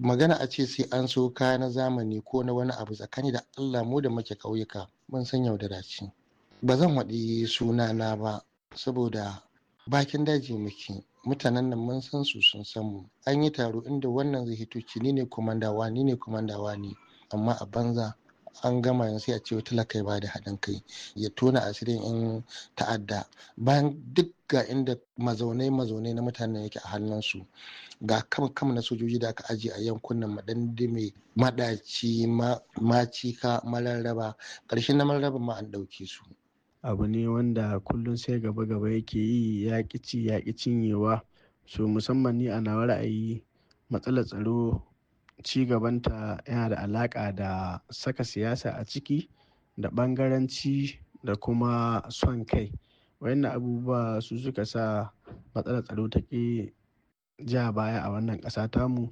magana a ce sai an so kaya na zamani ko na wani abu tsakani da allah mu da muke ƙauyuka mun san yaudara ce ba zan waɗi sunana ba saboda bakin daji muke mutanen nan mun san su sun san mu an yi taro inda wannan zai hito ci ni ne komandawa ni ne komandawa ne amma a banza an gama yanzu a ce talaka ba da haɗin kai ya tona asirin in ta'adda bayan duk ga inda mazaunai mazaunai na mutanen yake a hannunsu ga kam kam na sojoji da aka ajiye a yankunan madandime madaci macika mararraba ƙarshen na mararraba ma an ɗauke su abu ne wanda kullum sai gaba gaba yake yi ya ci ya cinyewa so musamman ni a nawa ra'ayi matsalar tsaro ci gabanta yana da alaƙa da saka siyasa a ciki da ɓangaranci da kuma son kai wayannan abubuwa su suka sa matsalar tsaro ta ƙi ja baya a wannan ƙasa tamu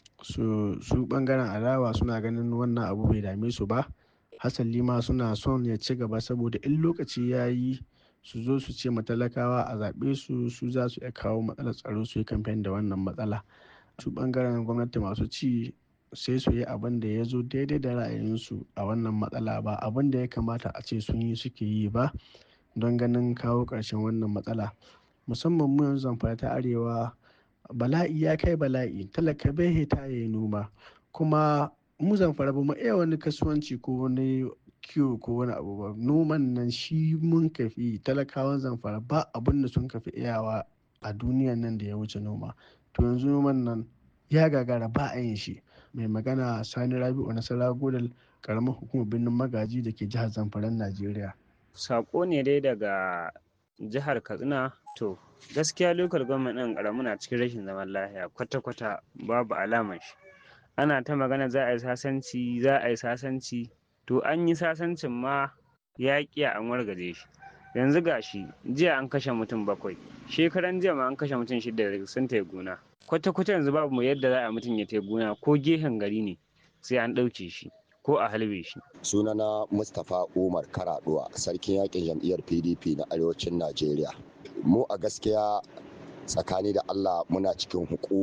su su ɓangaren adawa suna ganin wannan abu bai dame su ba hasali ma suna son ya ci gaba saboda in lokaci ya yi su zo su ce matalakawa a zaɓe su su za su iya kawo matsalar tsaro su yi kamfen da wannan matsala su ɓangaren gwamnati masu ci sai su yi abin da ya zo daidai da ra'ayinsu a wannan matsala ba abin da ya kamata a ce sun yi suke yi ba don ganin kawo ƙarshen wannan matsala musamman mu yanzu zamfara ta arewa bala'i ya kai bala'i talaka bai hita ya yi noma kuma mu zamfara ba mu iya wani kasuwanci ko wani kiwo ko wani abu ba noman nan shi mun kafi talakawan zamfara ba abin da sun kafi iyawa a duniyan nan da ya wuce noma to yanzu noman nan ya gagara ba a yin shi mai magana sani rabi'u nasara godal karamar hukumar birnin magaji da ke jihar zamfaran najeriya sako ne dai daga jihar katsina to gaskiya lokal gwamnati ɗin ƙaramu na cikin rashin zaman lafiya kwata-kwata babu alamar shi ana ta magana za a yi sasanci za a yi sasanci to an yi sasancin ma ya ƙiya an wargaje shi yanzu gashi jiya an kashe mutum bakwai shekaran jiya ma an kashe mutum shida sun tai gona kwata-kwata yanzu babu mu yadda za a mutum ya tai gona ko gehen gari ne sai an ɗauke shi ko a halbe shi. sunana mustapha umar karaduwa sarkin yakin jam'iyyar pdp na arewacin najeriya mu a gaskiya tsakani da allah muna cikin hukuma